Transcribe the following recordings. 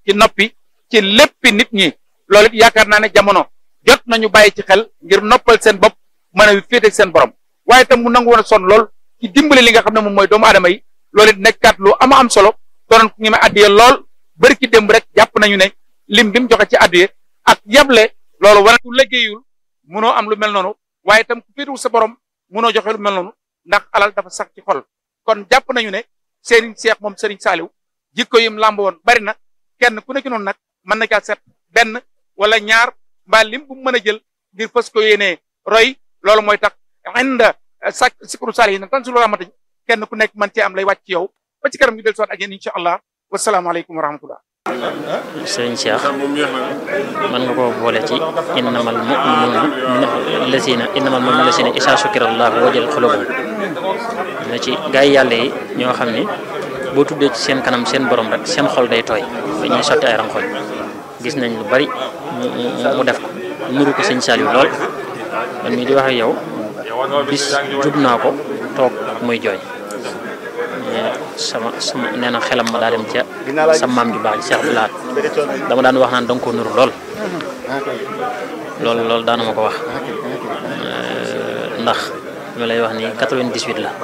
ci noppi ci léppi nit ñi loolu it yaakaar naa ne jamono jot nañu bàyyi ci xel ngir noppal seen bopp mën a féete seen borom waaye tam mu nangu woon a sonn lool ci dimbali li nga xam ne moom mooy doomu aadama yi loolu it nekkaat lu ama am solo doonoon ñi ma addiye lool bëri ci démb rek jàpp nañu ne lim bi mu joxe ci addiye ak yable loolu wane ku liggéeyul munoo am lu mel noonu waaye tam ku féetewul sa borom munoo joxe lu mel noonu ndax alal dafa sax ci xol kon jàpp nañu ne Serigne Cheikh moom Serigne Saliou jikko yim làmb woon bari na kenn ku nekk noonu nag mën na caa set benn wala ñaar mbaa lim bu mën a jël ngir fës ko yéenee roy loolu mooy tax inda sak sikru saali yi nag tan sulu ramatañ kenn ku nekk mën cee am lay wàcc ci yow ba ci kanam ñu del soot ak yéen incha allah wasalaamaaleykum wa rahmatullah sëriñ Cheikh mën nga koo boole ci innamal mu'minuuna lazina innamal mu'minuuna lazina isaa sukira allahu wajal xulubum na ci gaa yi yàlla yi ñoo xam ne boo tuddee ci seen kanam seen borom rek seen xol day tooy dañuy sotti ay ranxoñ gis nañ lu bari mu def ko nuru ko sëñ Saliou lool man mii di wax ak yow bis jub naa ko toog muy jooy sama sama nee na xelam ma daa dem ca sa maam ju baax ji Cheikh Abdoulaat dama daan wax naan danga ko nuru lool loolu loolu daana ma ko wax ndax mi lay wax ni 98 la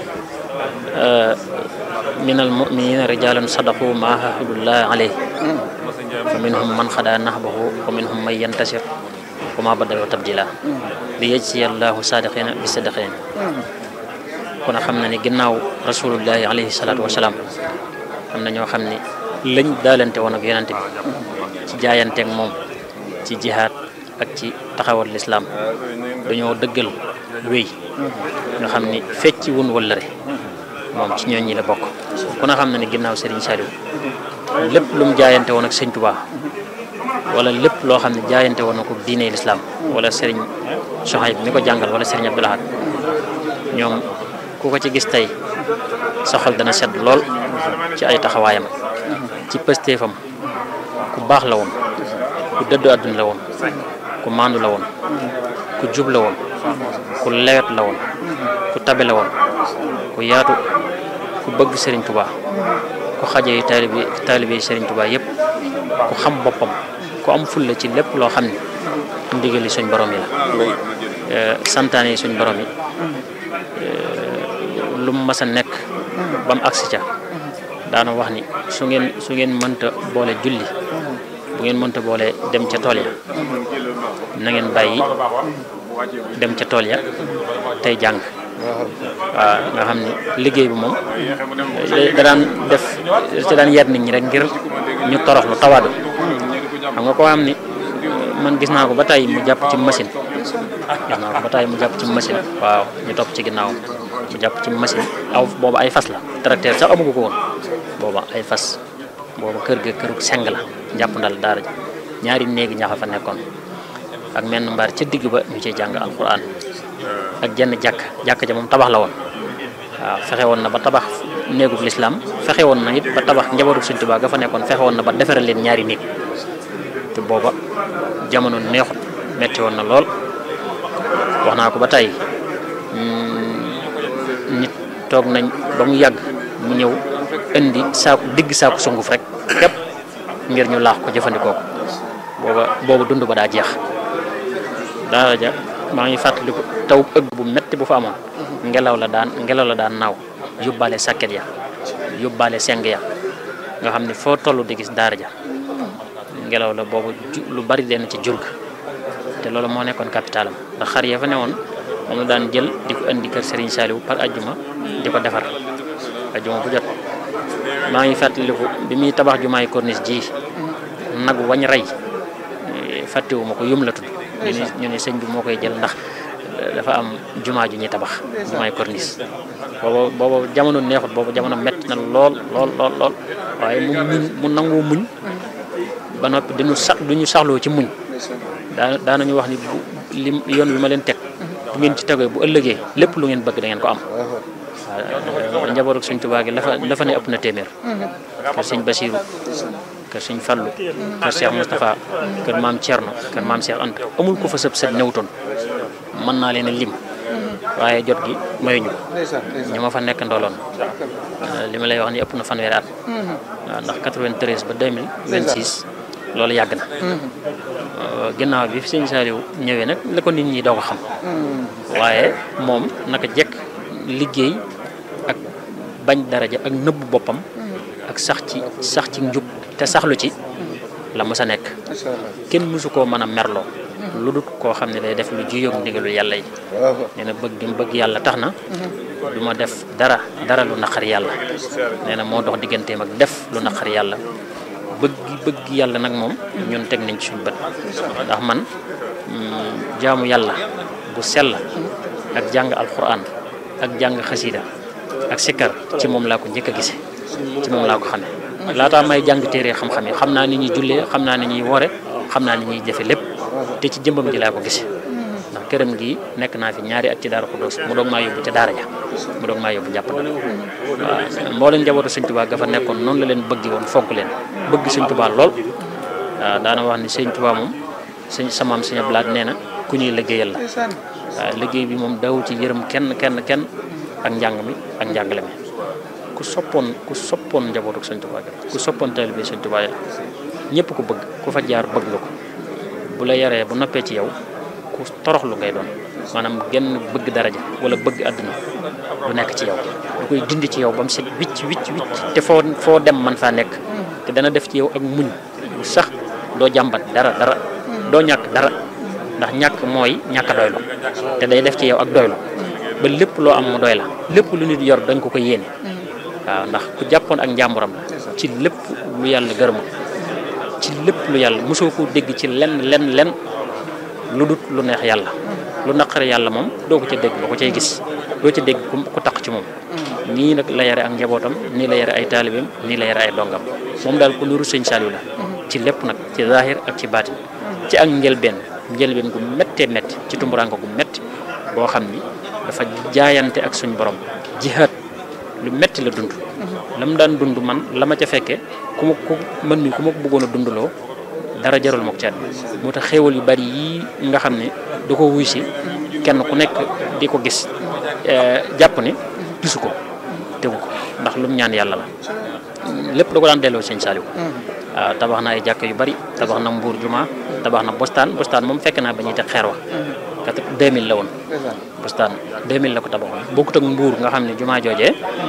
minal mu'minina rijalun sadaqu ma ahadullah alayh fa minhum man xada nahbahu wa minhum man yantasir wa ma badalu tabdila li yajziya allahu sadiqina bi sadiqin kon xam na ni ginnaaw rasulullahi alayhi salaatu wasalaam am na ñoo xam ni lañ daalante woon ak yonante bi ci jaayanteeg moom ci jihaad ak ci taxawal lislaam dañoo dëggal wéy nga xam ni fecci wun wëllëre moom ci ñooñ ñi la bokk ku na xam na ni ginnaaw Serigne Saliou lépp lu mu jaayante woon ak sëñ Touba wala lépp loo xam ne jaayante woon na ko diine lislaam wala Serigne Soxayb mi ko jàngal wala Serigne Abdou Lahad ñoom ku ko ci gis tey sa xol dana sedd lool ci ay taxawaayam ci pëstéefam ku baax la woon ku dëddu àdduna la woon ku maandu la woon ku jub la woon ku lewet la woon ku tabe la woon ku yaatu ku bëgg Serigne Touba ku xajee taalibe taalibe Serigne Touba yëpp ku xam boppam ku am fulla ci lépp loo xam ne ndigali suñ borom yi la santaane yi suñ borom yi lu mu mas a nekk ba mu agsi ca daana wax ni su ngeen su ngeen mënta boole julli bu ngeen mënta boole dem ca tool ya na ngeen bàyyi dem ca tool ya tey jàng waaw nga xam ni liggéey bi moom da daan def ci daan yar nit ñi rek ngir ñu toroxlu tawaadu xam nga koo xam ni man gis naa ko ba tey mu jàpp ci machine gis naa ko ba tey mu jàpp ci machine waaw ñu topp ci ginnaawam mu jàpp ci machine aw booba ay fas la tracteur sax amugu ko woon booba ay fas booba kër ga kërug seng la jàpp ndal daara ji ñaari néegi ñaxa fa nekkoon ak menn mbaar ca digg ba ñu ciy jàng alquran ak jenn jàkk jàkk ja moom tabax la woon waaw fexe woon na ba tabax néegub lislaam fexe woon na it ba tabax njabootu Sëñ Tuubaa ga fa nekkoon fexe woon na ba defaral leen ñaari néeg te booba jamono neexut metti woon na lool wax naa ko ba tey nit toog nañ ba mu yàgg mu ñëw indi saaku digg saaku sunguf rek képp ngir ñu laax ko jëfandikoo ko booba booba dund ba daa jeex daara ja maa ngi fàttaliku taw ëgg bu metti bu fa amoon ngelaw la daan ngelaw la daan naaw yóbbaale sàkket ya yóbbaale seng ya nga xam ne foo toll di gis daara ja ngelaw la boobu lu bari leen ci jurg te loolu moo nekkoon capitalam ndax xar ya fa newoon moom la daan jël di ko indi kër Serigne Saliou par ajjuma di ko defar ajjuma bu jot maa ngi fàttaliku bi muy tabax jumaay corniche ji nag wañ rey fàttewuma ko yum la tudd ñu ne ñu ne sëñ bi moo koy jël ndax dafa am jumaa ju ñuy tabax jumaay corniche booba booba jamono neexut booba jamono metti na lool lool lool lool waaye mu muñ mu nangoo muñ ba noppi dañu sax duñu saxloo ci muñ daa daanañu wax ni bu lim yoon bi ma leen teg bu ngeen ci tegee bu ëllëgee lépp lu ngeen bëgg da ngeen ko am waaw njabootu Sëñ Tuubaa gi la fa la fa ne ëpp na téeméer kër Sëñ Basiiru kër Sëñ Fallu kër Cheikh Moustapha kër maam Thierno kër maam Cheikh Anta amul ko fa sëb sët ñëwutoon mën naa leen a lim waaye jot gi mayuñu ko ndeysaan ndeysaan ñi ma fa nekk ndooloon li ma lay wax ni ëpp na fanweeri at waaw ndax 93 ba 2026 loolu yàgg na ginnaaw bi fi sëñ Saliou ñëwee nag la ko nit ñi doo ko xam waaye moom naka jekk liggéey ak bañ daraja ak nëbb boppam ak sax ci sax ci njub te saxlu ci la mës a nekk macha allah kenn mësu koo mën a merloo lu dut koo xam ne day def lu juyoog ndigalu yàlla yi waaw nee na bëgg gi mu bëgg yàlla tax na du ma def dara dara lu naqari yàlla nee na moo dox digganteem ak def lu naqari yàlla bëgg bëgg yàlla nag moom ñun teg nañ ci suñu bët ndax man mm, jaamu yàlla bu sell ak jàng alquran ak jàng xasida ak sikkar ci moom laa ko njëkk a gise ci moom laa ko xamee laataa may jàng téere xam-xam yi xam naa ni ñuy jullee xam naa ni ñuy wore xam naa ni ñuy jëfe lépp te ci jëmbam ji laa ko gise ndax këram gi nekk naa fi ñaari at ci Daaru Xuddoos mu doog maa yóbbu ca daara ja mu doog maa yóbbu jàpp na waaw mbooleen njabootu Sëñ Tuubaa ga fa nekkoon noonu la leen bëgg woon fonk leen bëgg Sëñ Tuubaa lool waaw daana wax ni Sëñ Tuubaa moom sëñ samaam Sëñ Abdu Lahat nee na ku ñuy liggéeyal la ndeysaan waaw liggéey bi moom daw ci yërëm kenn kenn kenn ak njàng mi ak njàngale mi ku soppoon ku soppoon njabootu Sëñ Tuubaa gi ku soppoon taalibe Sëñ Tuubaa yi la ñëpp ko bëgg ku fa jaar bëgg nga ko bu la yaree bu noppee ci yow ku toroxlu ngay doon maanaam genn bëgg daraja wala bëgg àdduna du nekk ci yow du koy dindi ci yow ba mu set wicc wicc wicc te foo foo dem man faa nekk te dana def ci yow ak muñ bu sax doo jàmbat dara dara doo ñàkk dara ndax ñàkk mooy ñàkk a doylu te day def ci yow ak doylu ba lépp loo am mu doy la lépp lu nit yor dañ ko ko yéene waaw ndax ku jàppoon ak njàmburam la ci lépp lu yàlla gërëmul ci lépp lu yàlla mosoo ko dégg ci lenn lenn lenn lu dut lu neex yàlla lu naqari yàlla moom doo ko ca dégg doo ko cay gis doo ca dégg ku ku taq ci moom nii nag la yare ak njabootam nii la yare ay taalibeem nii la yare ay dongam moom daal ku nuru sëñ Saliou la ci lépp nag ci zahir ak ci baatin ci ak njëlbeen njëlbeen gu méttee métti ci tumburanko gu métti boo xam ni dafa jaayante ak suñ borom jihaad lu métti la dund la mu daan dund man la ma ca fekke ku ma ku man mi ku ma ko bëggoon a dundaloo dara jarul ma ko ci àddina moo tax xéewal yu bari yii nga xam ne da ko wuy si kenn ku nekk di ko gis jàpp ne gisu ko tegu ko ndax lu mu ñaan yàlla la lépp da ko daan delloo sëñ Saliou waaw tabax na ay jàkk yu bari tabax na mbuur juma tabax na bostaan bostaan moom fekk naa ba ñuy teg xeer wa kat 2000 la woon ndeysaan bostaan 2000 la ko tabaxoon bokkut ak mbuur nga xam ne juma joojee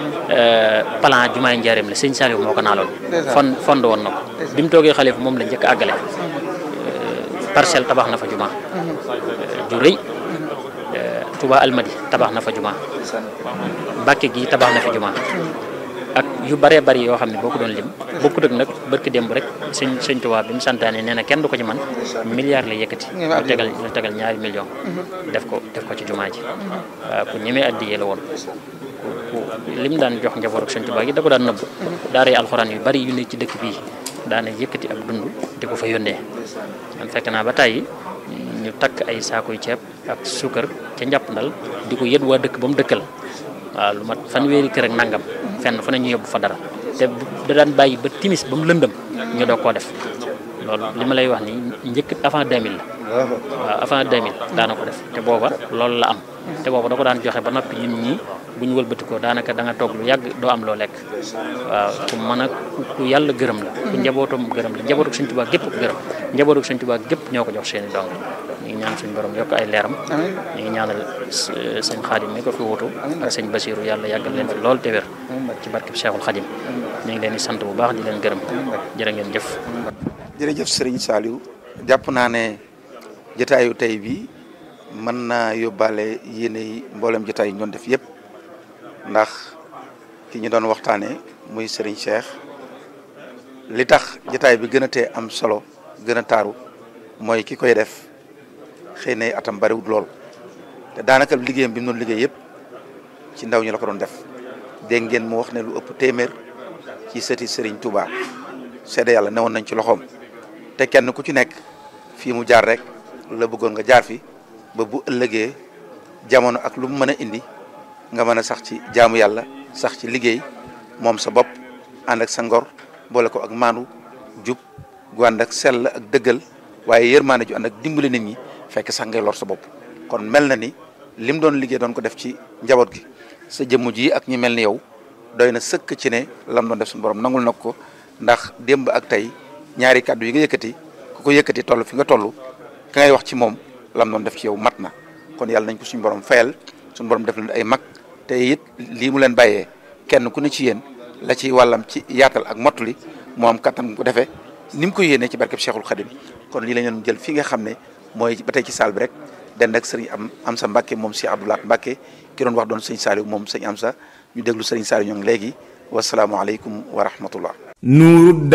plan jumaay njaareem la sëñ Saliou moo ko naaloon Ndeysaan. fond fond woon na ko bi mu toogee xalifa moom la njëkk a àggale parcelle tabax na fa juma ju rëy Touba Almadi tabax na fa juma ndeysaan Mbàkke gi tabax na fi juma ak yu bëree bëri yoo xam ne boo ko doon lim bokkut ak nag barki démb rek sëñ sëñ Tuubaa bi mu santaane nee na kenn du ko ci man milliard la yëkkati Nga ma lu tegal lu tegal ñaari million def ko def ko ci jumaa ji waaw ku ñemee addiyee la woon ku ku lim daan jox njaboot ak sëñ Tuubaa gi da ko daan nëbb daara yi alxuraan yu bari yu ne ci dëkk bii daana yëkkati ab dund di ko fa yónnee man fekk naa ba tàyyi ñu takk ay saakuy ceeb ak suukar ca njàppandal di ko yët waa dëkk ba mu dëkkal waaw lu mat fanweeri kër ak nangam fenn fu ne ñu yóbbu fa dara te bu- da daan bàyyi ba timis ba mu lëndëm ñu doog koo def loolu li ma lay wax nii njëkk avant 2000 la waaw waaw avant 2000 daana ko def te booba loolu la am te booba da ko daan joxe ba noppi ñun ñii bu ñu wëlbatikoo daanaka da nga toog lu yàgg doo am loo lekk waaw ku mën a ku ku yàlla gërëm la ku njabootam gërëm la njabootu Sëñ Tuubaa gépp ko gërëm njabootu Sëñ Tuubaa gépp ñoo ko jox seeni dong ñu ngi ñaan suñu borom yokk ay leeram amiin ñu ngi ñaanal s- sëñ Xaadim mi ko fi wutu ak sëñ Basiiru yàlla yàggal leen fi lool te wér ci barkeb Cheikhul Xadim ñu ngi leen di sant bu baax di leen gërëm jërë ngeen jëf jërëjëf Serigne Saliou jàpp naa ne jotaayu tey bi mën naa yóbbaale yéene yi mboolem jotaay yi ñu doon def yëpp ndax ki ñu doon waxtaanee muy Serigne Cheikh li tax jotaay bi gën a tee am solo gën a taaru mooy ki koy def xëy na atam bariwul lool te daanaka liggéeyam bi mu doon liggéey yëpp ci ndaw ñi la ko doon def dégg ngeen mu wax ne lu ëpp téeméer ci sëti Serigne Touba seede yàlla newoon nañ ci loxoom. te kenn ku ci nekk fii mu jaar rek la bëggoon nga jaar fi ba bu ëllëgee jamono ak lu mu mën a indi nga mën a sax ci jaamu yàlla sax ci liggéey moom sa bopp ànd ak sa ngor boole ko ak maandu jub gu ànd ak sell ak dëggal waaye yërmaane ju ànd ak dimbali nit ñi fekk sax ngay lor sa bopp kon mel na ni lim doon liggéey doon ko def ci njaboot gi sa jëmm ji ak ñi mel ni yow doy na sëkk ci ne lam doon def suñu borom nangul nag ko ndax démb ak tey ñaari kàddu yi nga yëkkati ku ko yëkkati toll fi nga toll ka ngay wax ci moom lam doon def ci yow mat na kon yàlla nañ ko suñu borom fayal suñu borom def leen ay mag te it lii mu leen bàyyee kenn ku ne ci yéen la ci wàllam ci yaatal ak mottali moo am kattan ko defee ni mu ko yéenee ci barkeb Cheikhul Khadim kon lii la ñu jël fi nga xam ne mooy ba tey ci saal bi rek dend ak sëriñ am am sa Mbàkke moom si Abdoulaat Mbàkke ki doon wax doon sëñ Saliou moom sëñ am sa ñu déglu sëriñ Saliou ñoo ngi léegi wasalaamualeykum wa rahmatullah nuuru